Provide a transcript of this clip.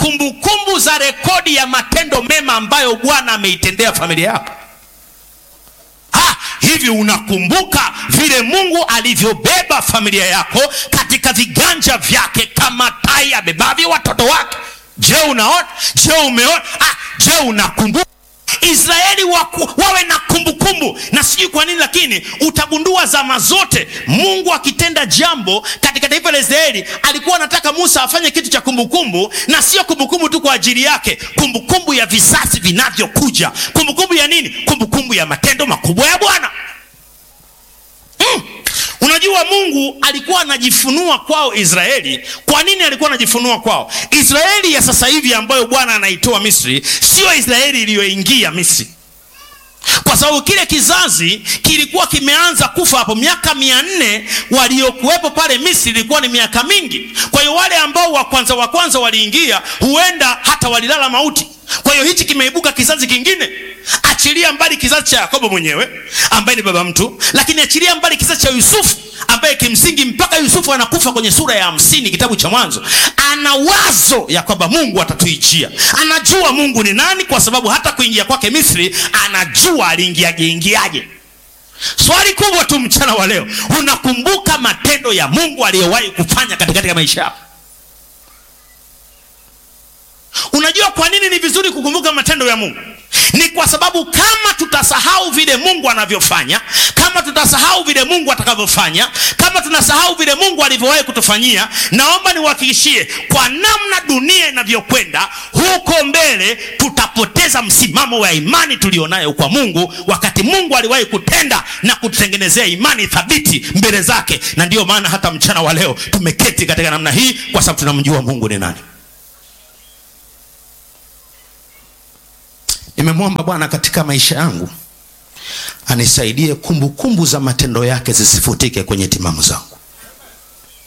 kumbukumbu za rekodi ya matendo mema ambayo bwana ameitendea familia yako ha, hivi unakumbuka vile mungu alivyobeba familia yako katika viganja vyake kama tai abebavyo watoto wake je unaona je umeona ah, je unakumbuka israeli waku, wawe na kumbukumbu na sijui kwa nini lakini utagundua zama zote mungu akitenda jambo katika taifa la israeli alikuwa anataka musa afanye kitu cha kumbukumbu na sio kumbukumbu tu kwa ajili yake kumbukumbu ya visasi vinavyokuja kumbukumbu ya nini kumbukumbu ya matendo makubwa ya bwana mm. unajua mungu alikuwa anajifunua kwao israeli kwa nini alikuwa anajifunua kwao israeli ya sasa hivi ambayo bwana anaitoa misri sio israeli iliyoingia misri kwa sababu kile kizazi kilikuwa kimeanza kufa hapo miaka mia nne waliokuwepo pale misri ilikuwa ni miaka mingi kwa hiyo wale ambao wa kwanza wa kwanza waliingia huenda hata walilala mauti kwa hiyo hichi kimeibuka kizazi kingine achilia mbali kizazi cha yakobo mwenyewe ambaye ni baba mtu lakini achilia mbali kizazi cha yusufu ambaye kimsingi mpaka yusufu anakufa kwenye sura ya hamsini kitabu cha mwanzo ana wazo ya kwamba mungu atatuijia anajua mungu ni nani kwa sababu hata kuingia kwake misri anajua aliingiaje ingiaje swali kubwa tu mchana wa leo unakumbuka matendo ya mungu aliyowahi kufanya katikati ya maisha yako unajua kwa nini ni vizuri kukumbuka matendo ya mungu ni kwa sababu kama tutasahau vile mungu anavyofanya kama tutasahau vile mungu atakavyofanya kama tunasahau vile mungu alivyowahi kutufanyia naomba niwahakikishie kwa namna dunia inavyokwenda huko mbele tutapoteza msimamo wa imani tulionayo kwa mungu wakati mungu aliwahi kutenda na kututengenezea imani thabiti mbele zake na ndiyo maana hata mchana wa leo tumeketi katika namna hii kwa sababu tunamjua mungu ni nani nimemwomba bwana katika maisha yangu anisaidie kumbukumbu za matendo yake zisifutike kwenye timamu zangu